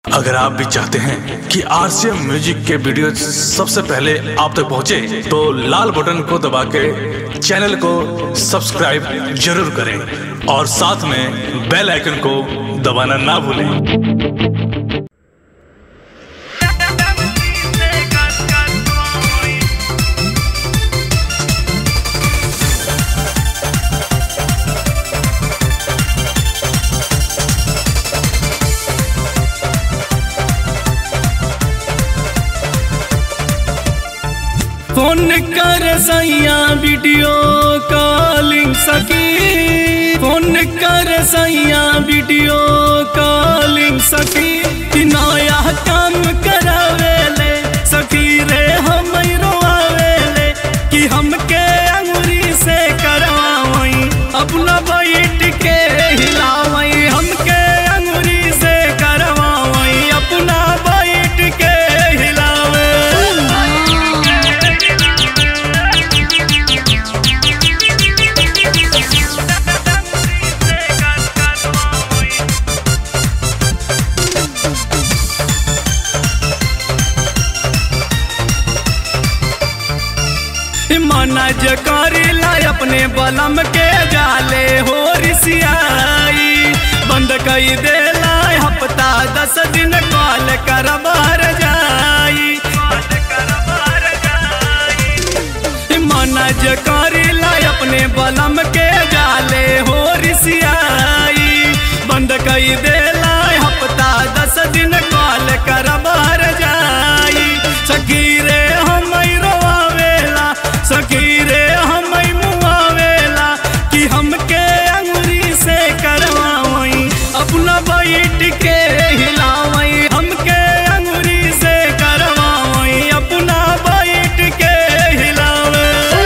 अगर आप भी चाहते हैं कि आरसीएम म्यूजिक के वीडियो सबसे पहले आप तक पहुंचे, तो लाल बटन को दबा के चैनल को सब्सक्राइब जरूर करें और साथ में बेल आइकन को दबाना ना भूलें फोन कर सैया वीडियो कॉलिंग सकी फोन कर सैया वीडियो कॉलिंग सकी कि नया काम करावेले सखी रे हम रोआवेले कि हमके अंगुरी से करवावई अपना बैठ के हिलावई हमके अंगुरी से करवावई अपना बैठ के हिलावे मना ज करीला अपने बलम के जाले हो रिसियाई बंद कई देला हफ्ता दस दिन कॉल कर बाहर जाई मना ज करीला अपने बलम के जाले हो रिसियाई बंद कई देला हफ्ता दस दिन कॉल कर बाहर जाई सखी रे हम रोआवेला सखी रे हम मुआवेला कि हमके अंगुरी से करवावई अपना बैठ के हिलावई हमके अंगुरी से करवावई अपना बैठ के हिलावे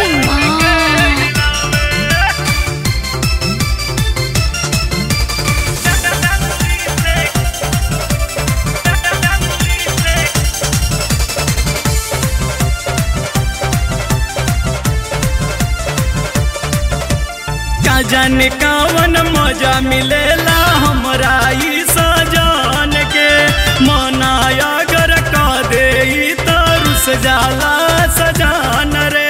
का जाने कावन मजा मिलेला हमरा ई सजान के मनाया अगर का दे ई त रुस जाला सजान रे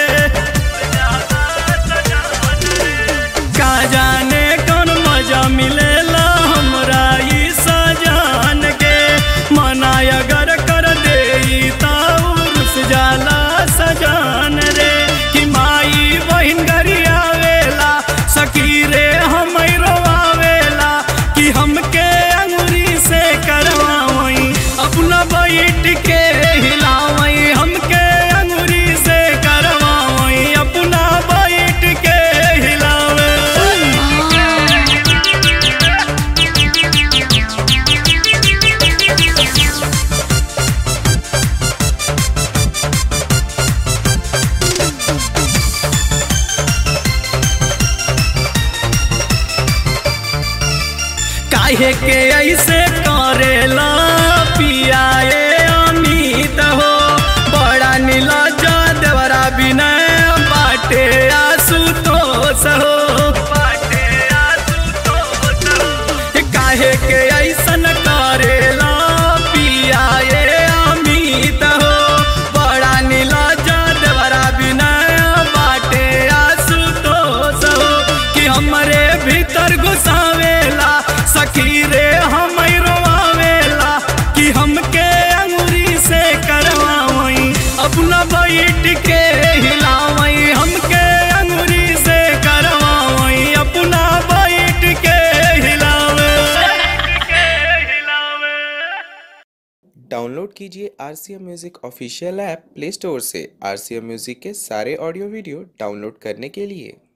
का जाने कौन मजा मिलेला हमरा ई सजान के मनाया अगर कर दे ई त रुस जाला सजान रे कि माई बहिन घरी आवेला सखी रे हम रोआवेला कि हमके अंगुरी से करवावई अपना बैठ के हिलावई हमके अंगुरी से करवावई अपना बैठ के हिलावे काहे के ऐसे करेला पियाए अमित हो बड़ा नीलज देवरा विनय बाटे आशुतोष हो काहे के ऐसन करेला पियाए अमित हो बड़ा नीलज देवरा विनय बाटे आशुतोष हो कि हमरे भीतर घुसावेला सखी रे हम रोआवेला कि हमके अंगुरी से करवावई अपना बैठ के हिलावई हमके अंगुरी से करवावई अपना बैठ के हिलावे डाउनलोड कीजिए R C M music official app play store से आर सी एम म्यूज़िक के सारे ऑडियो वीडियो डाउनलोड करने के लिए